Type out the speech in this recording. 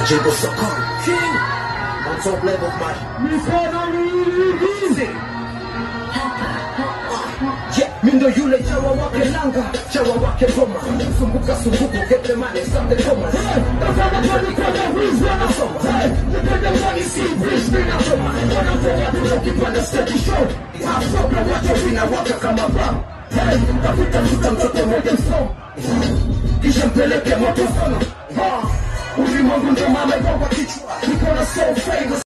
Majengo soko King On top level man Mikono miwili. Yeah, mindo yule chawa wake langa chawa wake goma sumbuka sumbuku get money something koma Tazama kwani kwenye wizi wanasoma. Hey, nipende mwani si wizi ninasoma. Wanapoa tuzo kipanda stage show. Afroka watu vinawaka kama bam. Hey, tafuta tuta mtoto moja msomo. Kisha mpeleke moto sana. Ha, ulimwengu ndo mama kwa kichwa. Niko na soul famous.